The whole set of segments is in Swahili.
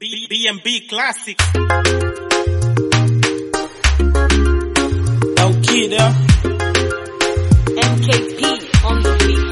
B- B&B Classic. Yo, kid, yeah. MKP on the beat.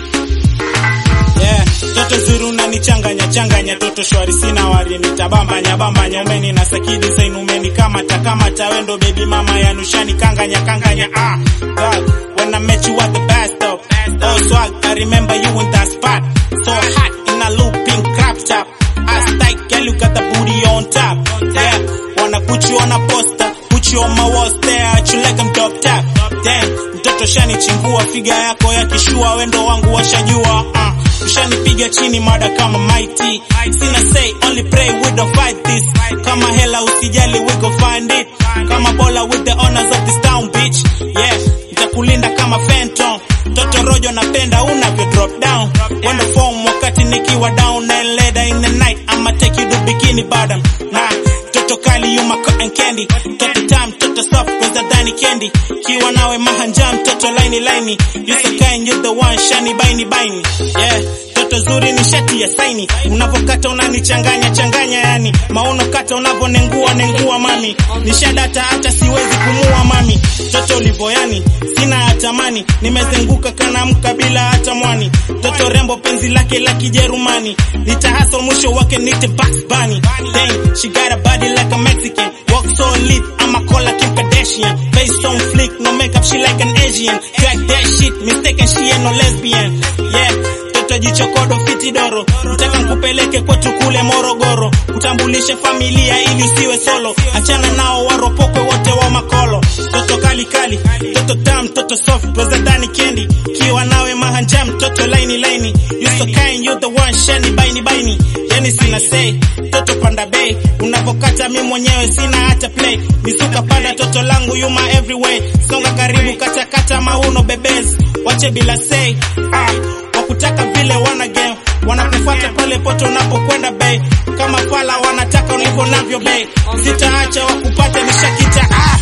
Yeah, toto zuri unanichanganya changanya, toto shwari sina wari nitabambanya bambanya, umeni na saki design umeni kamata kamata, wendo baby mama ya nushani kanganya kanganya. Ah, God, when I met you at the bus stop, oh swag, I remember you in that spot, so hot in a looping crop top. Ass tight, girl, you got the booty on top. Yeah, wanna put you on a poster, put you on my wall, stare at you like I'm top top. Damn, mtoto shani chingua, figa yako ya kishua, wendo wangu washajua. Uh, ushanipiga chini mada kama mighty. Sina say, only pray we don't fight this. Kama hela usijali, we go find it. Kama bola with the honors of this town, bitch. Yeah, nitakulinda kama phantom. Toto rojo napenda unavyo drop down. Wendo form wakati nikiwa down and later in the night I'ma take you to bikini bottom. Nah, toto kali you my cotton candy. Toto time, toto soft kwanza dhani candy. Kiwa nawe mahanjam, toto laini laini. You so kind, you the one shiny baini baini. Yeah, toto zuri ni shati ya saini. Unavokata unanichanganya changanya yani. Mauno kata unavonengua nengua mami. Nishadata hata siwezi kumua mami. Toto ulivo yani, sina hatamani. Nimezenguka kana mkabila hata mwani. Toto rembo penzi lake la kijerumani. Nitahasol mwisho wake nite Bugs Bunny. Dang, she got a body like a Mexican. Walk so lit, I'ma call her Kim Kardashian. Face on flick, no makeup, she like an Asian. Crack that shit, mistaken, she ain't no lesbian. Yeah, toto jichokodo fiti doro. Nataka nkupeleke kwetu kule Morogoro. Utambulishe familia ili usiwe solo. Achana nao waropokwe wote wa makolo. Toto kali kali, toto tam, toto soft, brother candy. Kiwa nawe mahanjam, toto laini laini. You so kind, you the one shiny baini baini. Yani sina say, toto panda bay. Unavokata mi mwenyewe sina hata play. Misuka panda toto langu you my everywhere. Songa karibu kata kata mauno bebez. Wache bila say, ah, wakutaka vile wana game. Wanakufuata pale poto unapokwenda bay. Kama pala wanataka ulivyo navyo bay. Sitaacha wakupate nishakita ah.